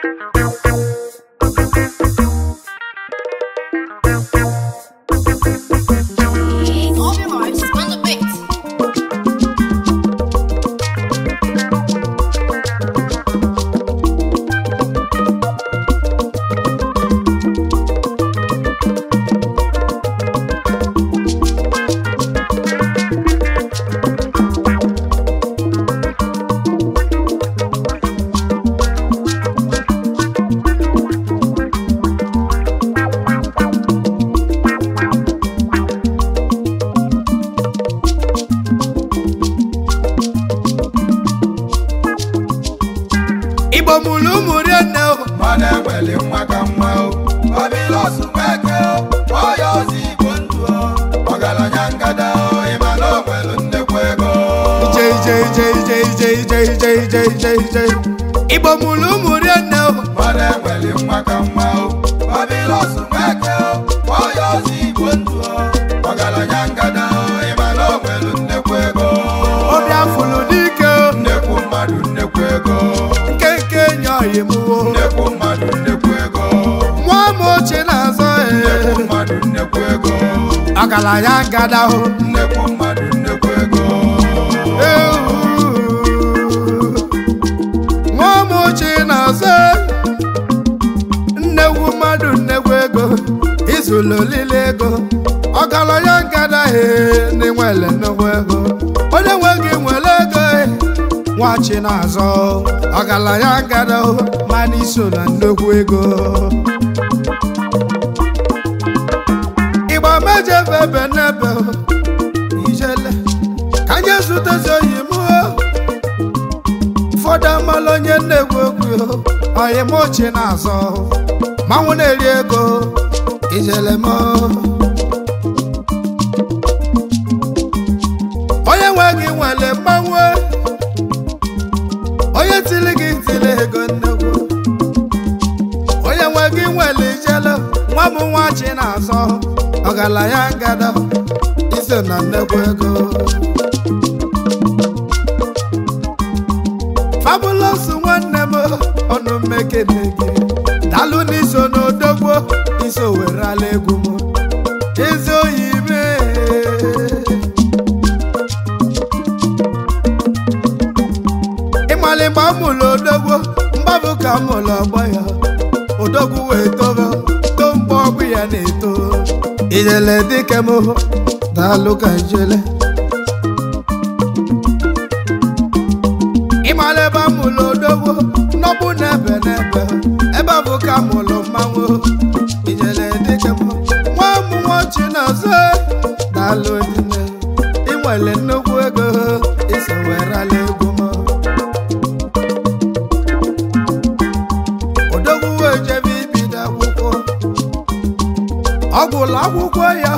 Obi Vibes on the beat. igbo mụrụ ụmụ rienne o mana enwere nwa ka nwa o babilos nweke o onye ozi igbo ndụ o ọgaranya ngada o ịma na o nwere nnekwu ego ije ije ije ije ije ije ije ije ije ije igbo mụrụ ụmụ rienne o mana enwere nwa ka nwa o babilos nweke o onye ozi igbo ndụ o ọgaranya ngada o ịma na o nwere nnekwu ego obi afụlụ dike o nnekwu mmadụ nnekwu ego nke nke enyi ọyị m o nnekwu mmadụ nnekwu ego nwa m ochie na-azọ nnekwu e mmadụ nnekwu ego ọgaranya ngada o nnekwu mmadụ nnekwu ego ewu nwa m ochie na-azọ e nnegwu mmadụ nnegwu ego izụlụ olile ego ọgaranya ngada he n'inwele nnukwu ego onye nwe gị nwere ego e nwachi na-azọ ọgaranya ngada o mana iso na nnukwu ego ịgba mejefe ebe n'ebe o, ijele ka anyị zutezi oyi m o ụfọdụ amala onye nnegwu okwu oyi m ochie na-azọ manwụ na-eri ego ijele m onye nwe gị nwere mmanwụ onye tili gị tili ego nnegwu onye nwe gị nwere ijele nwa m nwachi na-azọ ọgaranya ngada iso na nnekwu ego fabulous nwanne m ọnụ mmekene gị dalụ n'iso n'odogbo iso were ala egwu m ezi oyi mee ịmalịgba mụlụ odogbo mgbabụ ka mụlụ ọgbọ ya odogwu wee tobo to mgbe ọgbụ ya na-eto ijele dike m daalụ ka ijele ịmara ebe amụlụ odogbo n'ọbụ n'ebe n'ebe ebe bụ ka mụlụ mmanwụ ijele dike m nwa mụ nwachi na-azụ daalụ dine inwere nnukwu ego iso werala egwu m odogwu wee jebe ibido akwụkwọ ọ gwụla akwụkwọ ya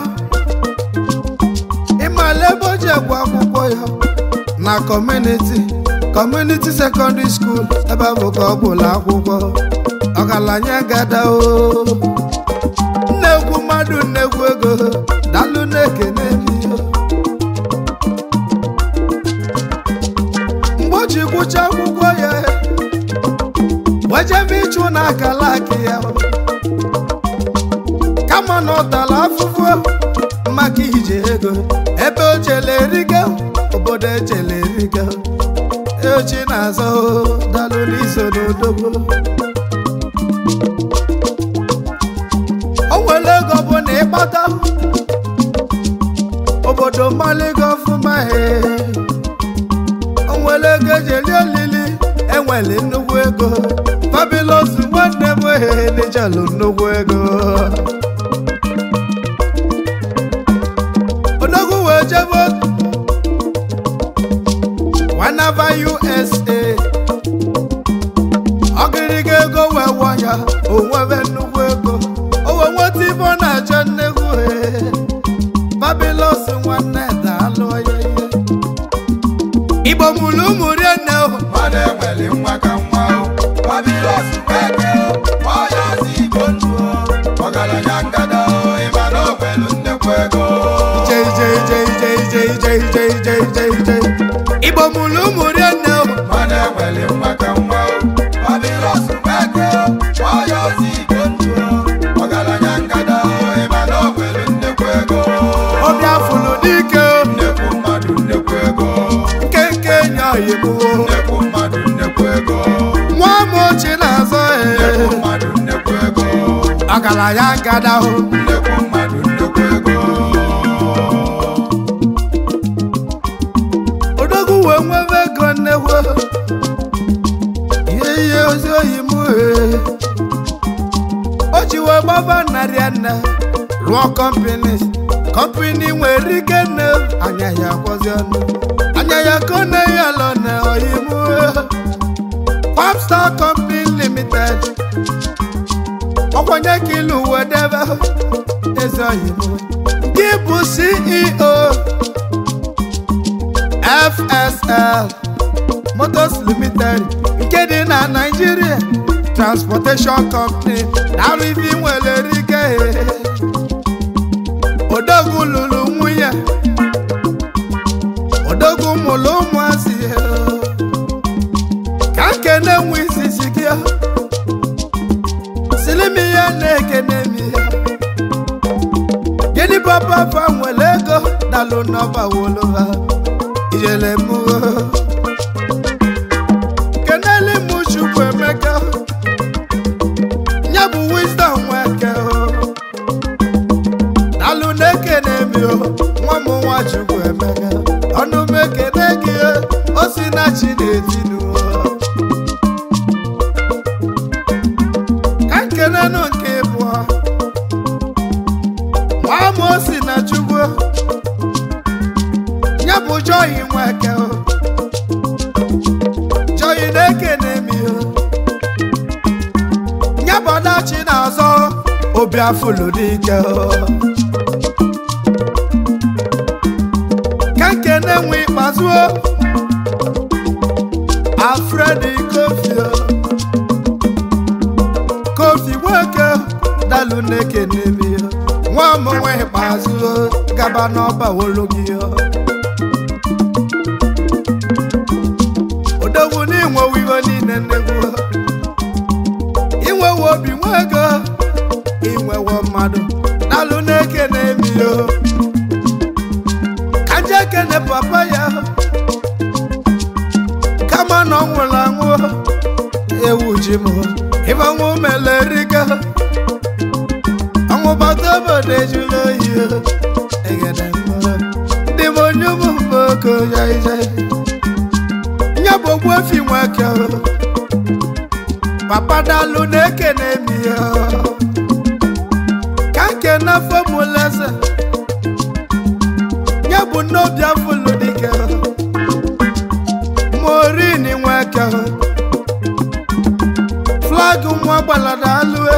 ịmala ebe o ji egwu akwụkwọ ya na kọmuniti kọmuniti sekọndịrị skuul ebe bụ ka ọ gwụla akwụkwọ ọgaranya gada o nnekwu mmadụ nnekwu ego dalụ na-ekene gị mgbe o ji gwụcha akwụkwọ ya wejebe ịchụ na akala akị ya kama na ọ tara afụfụ maka ije ego ebe o jele erigo obodo ejele erigo eochi na-azọ dalụ n'iso n'odogbo o nwere ego bụ na ịkpata obodo maligo ọfụma he o nwere ego eji eli olili enwere nnukwu ego fabilos nwanne m ehe n'ijelu nnukwu ego odogwu wee jebe wanava usa ọgịrịga ego wee wọ ya onwebe nnukwu ego owe nweta ibe ọ na-achọ nnekwu he fabilos nwanne daalụ ya ihe igbo mụrụ ụmụ rienne o mana enwere nwa ka nwa o babilos nweke o onye ozi igbo ndụ o ọgaranya ngada o ịma na o nwere nnekwu ego ije ije ije ije ije ije ije ije ije ije igbo mụrụ ụmụ rienne o mana enwere nwa ka nwa o babilos nweke o ọgaranya gadahụ nnekwu mmadụ nnekwu ego odogwu wee nwebe ego nnekwu ihe ihe ozi oyi m ee. o ji wee gbaba narị nne rụọ kọmpini kọmpini nwere ike nne anya ya kwọzi ọnụ anya ya ka ọ na-eyi ala na oyi m Popstar Company Limited ọkwanye ka ilu uwe debe eze oyi m gị bụ CEO FSL Motors Limited nke dị na Nigeria Transportation Company na ife nwere ike odogwu lụrụ nwunye odogwu mụrụ ụmụazị ka nkene nwe isisi gị silimi ya na-ekene m ya gịnị papa fa nwere ego dalụ n'ọba woloba ijele m keneli m chukwu emeka ya bụ wisdom nweke dalụ na-ekene m yo nwa m nwa chukwu emeka ọnụ m ekene gị o si na chi na-etinu ka nkenenụ nke ịbụọ nwa m o si na chukwu ya bụ joyi nweke o joyi na-ekene m yo ya bụ ọdachi na-azọ obi afụlụ n'ike o ka nkene nwe ikpeazụ o alfredi kofi o kofi nwoke dalụ na-ekene m yo nwa m nwe ikpeazụ o gaba n'ọba wolo gị o odogwu n'inwewe ihe niile nnegwu inwewe obi nwego inwewe mmadụ dalụ na-ekene m yo ka nje kene papa ya kama na ọ nwụrụ anwụ ewu ji m ịbanwụ melerika ọnwụ bata obodo ejula oyi egede mmụọ ndị m onye ụmụ mgbe oke jaijai nye bụ ogbu efi nweke papa dalụ na-ekene m ya ka nkene afọ m leze nye bụ n'obi afụlụ dike morin nweke flag nwa gbalada alụe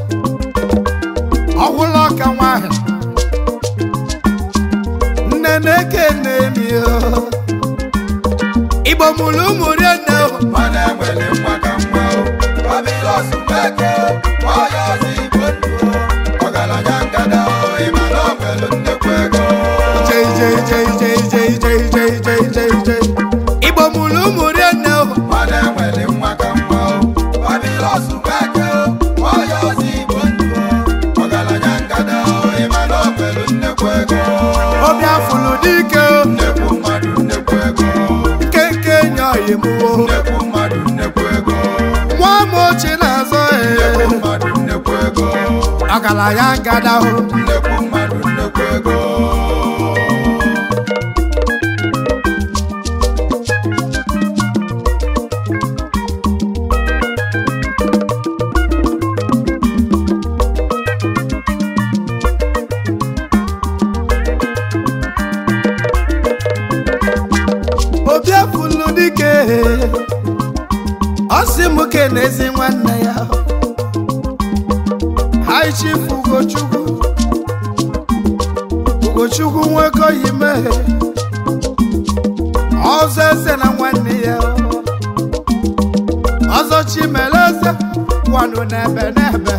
ọhụrụ ọka nwanyị nne na-ekene m ya igbo mụrụ ụmụ rinne mana enwere nwa ka nwa o babilos meke ọya ọzọ igbo ndụ o ọgaranya ngada o ịma na o nwere nnekwu ego jei jei jei jei jei jei jei jei jei jei igbo mụrụ ụmụ rinne mana enwere nwa ka nwa o babilos meke ọya ọzọ igbo ndụ o ọgaranya ngada o ịma na o nwere nnekwu ego obi afụlụ dike nnekwu mmadụ nnekwu ego nkenke nyoghị m nnekwu mmadụ nnekwu ego nwa m ochie na-azọ nnekwu ee mmadụ nnekwu ego ọgaranya ngadahụ nnekwu mmadụ nnekwu ego obi afụlụ dike ọ sị m kenezi nwanne ya hai chief ugochukwu ugochukwu nwoke oyime ọzọ eze na nwanne ya ọzọ chimeleze wanụ n'ebe n'ebe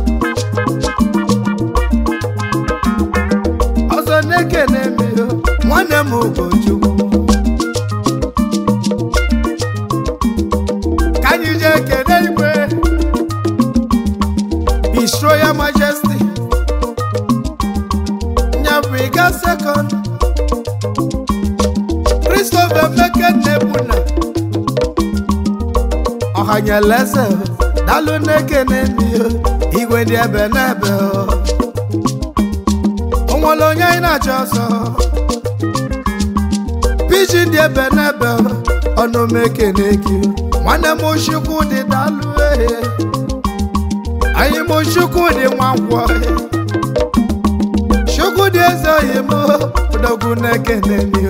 ọzọ na-ekene m yo nwanne m ugochukwu ka anyị jee kene igwe His Royal Majesty Nyabriga Second Christopher Meke Nebuna Ọhanyeleze Dalụ na-ekene m yo igwe dị ebe n'ebe o nwere onye anyị na-achọ ọsọ piji dị ebe n'ebe ọnụ m ekene gị nwanne m chukwu dị dalụ ehe anyị m chukwu dị nwankwọ chukwu dị eze oyi m odogwu na-ekene mi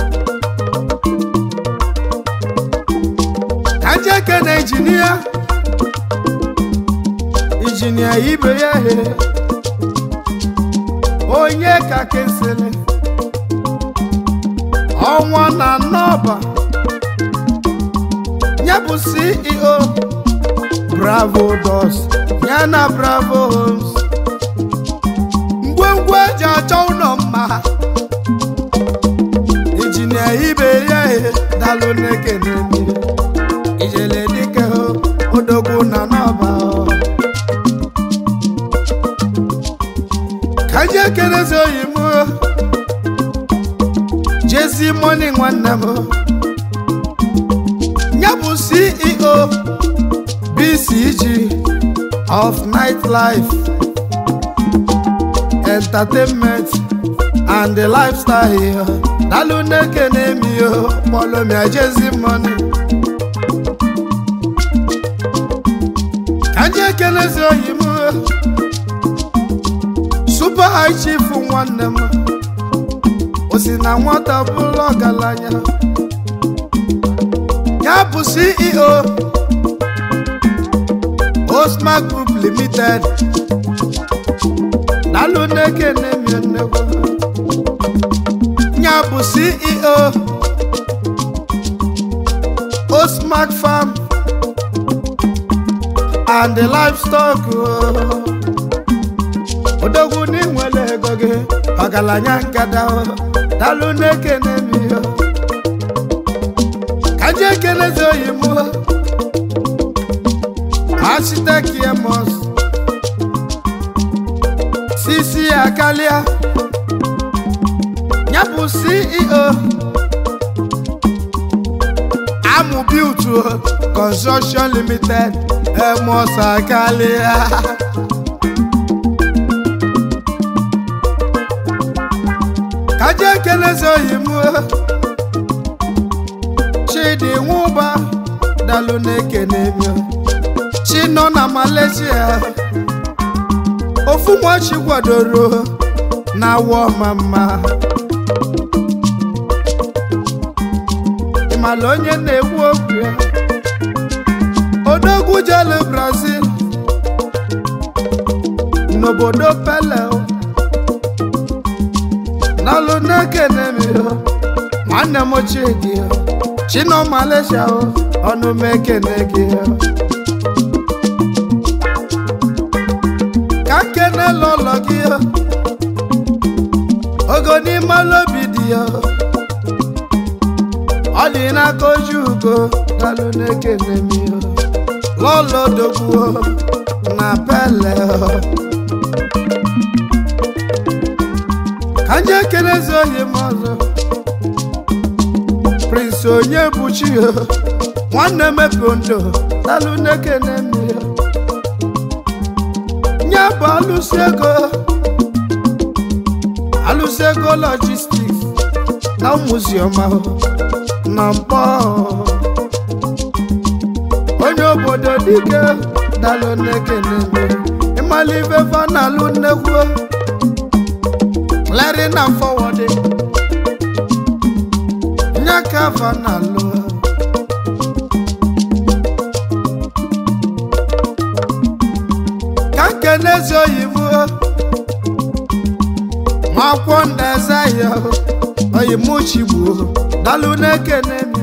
ka nje ekene injinia injinia ibe ya he onye ka kesịrị ọnwa na nọba ya bụ ceo bravo dos ya na bravo homes ngwengwe eji achọ ụlọ mma injinia ibe ya he dalụ na-ekene mmiri ijele dike odogwu na nọba ka ji ekerezi oyi m jezi moni nwanne m ya bụ ceo bcg of nightlife entertainment and the lifestyle dalụ na-ekene mi kpọlọmia jezi moni ka ji ekelezi oyi m super high chief nwanne m o si na nwata bụrụ ọgaranya ya bụ ceo osma group limited dalụ na-ekene mi nnekwu ya bụ ceo osmark farm and the livestock odogwu n'inwere ego gị ọgaranya nkada dalụ na-ekene m ihe ka je ekelezi oyi m architect emos sisi akalia ya bụ ceo amụ built construction limited emos akalia kaje ekelezi oyi m chidi nwụba dalụ na-ekene m chi nọ na malaysia ofu nwachi kwadoro na awọ ma mma ịmala onye na-ekwu okwu ya odogwu jelu brazil n'obodo pele n'alụ na-ekene m nwanne m chidi chino malaysia ọnụ m ekene gị ka kene lọlọ gị ogo n'ime obi dị ya ọ dị n'aka oji ugo dalụ na-ekene m lọlọ dogbuo na pele ka nje ekelezi ohi m ọzọ prince onye buchi nwanne mepe ndo dalụ na-ekene m nye bụ alụsị ego alụsị ego logistics na muziọm ahụ na mkpọ onye obodo dike dalụ na-ekene m ịmala ife fa na alụ nnekwu clearing and forwarding nyaka fa na alụ ka nkene ezi oyibo nwakwọ ndeze ya oyimuchigbo dalụ na-ekene m